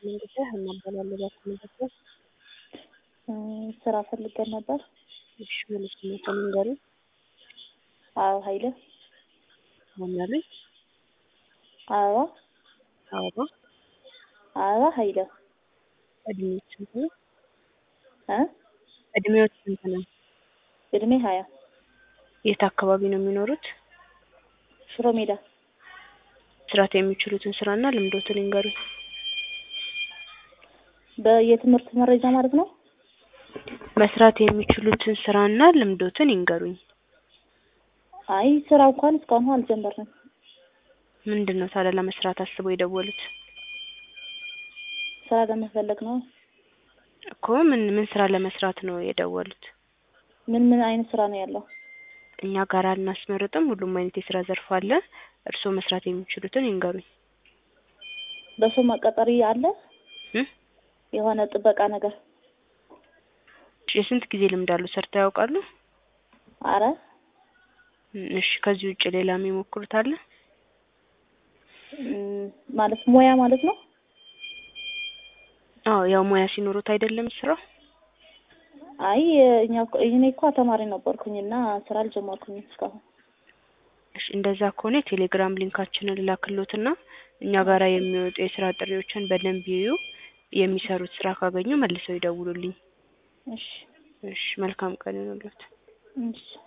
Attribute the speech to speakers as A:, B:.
A: መንገድ እናባላለን ባክመዘገብ
B: ስራ ፈልገን ነበር።
A: እሺ ሙሉ ስሜቱን ንገሩኝ።
B: አበባ ኃይለ
A: ማናለኝ?
B: አበባ
A: አበባ
B: አበባ ኃይለ
A: እድሜዎች ስንት ነው?
B: እ
A: እድሜዎች ስንት ነው?
B: እድሜ ሀያ
A: የት አካባቢ ነው የሚኖሩት?
B: ሽሮ ሜዳ
A: መስራት የሚችሉትን ስራና ልምዶትን ይንገሩኝ።
B: በየትምህርት መረጃ ማለት ነው።
A: መስራት የሚችሉትን ስራና ልምዶትን ይንገሩኝ።
B: አይ ስራ እንኳን እስካሁን አልጀመርንም።
A: ምንድን ነው ታዲያ ለመስራት አስበው የደወሉት?
B: ስራ ለመፈለግ ነው።
A: እኮ ምን ምን ስራ ለመስራት ነው የደወሉት?
B: ምን ምን አይነት ስራ ነው ያለው?
A: እኛ ጋር አናስመርጥም። ሁሉም አይነት የስራ ዘርፍ አለ። እርስዎ መስራት የሚችሉትን ይንገሩኝ።
B: በሰው መቀጠሪ አለ
A: እ
B: የሆነ ጥበቃ ነገር?
A: የስንት ጊዜ ልምድ አሉ? ሰርተው ያውቃሉ?
B: አረ
A: እሺ ከዚህ ውጭ ሌላ የሚሞክሩት አለ?
B: እም፣ ማለት ሙያ ማለት ነው።
A: አዎ ያው ሙያ ሲኖሩት አይደለም ስራው።
B: አይ እኛ እኮ እኔ እኮ ተማሪ ነበርኩኝና ስራ አልጀመርኩኝም እስካሁን።
A: እሺ እንደዛ ከሆነ የቴሌግራም ሊንካችንን ላክሎትና እኛ ጋራ የሚወጡ የስራ ጥሪዎችን በደንብ ይዩ። የሚሰሩት ስራ ካገኙ መልሰው ይደውሉልኝ።
B: እሺ
A: እሺ መልካም ቀን ይሁንልዎት።
B: እሺ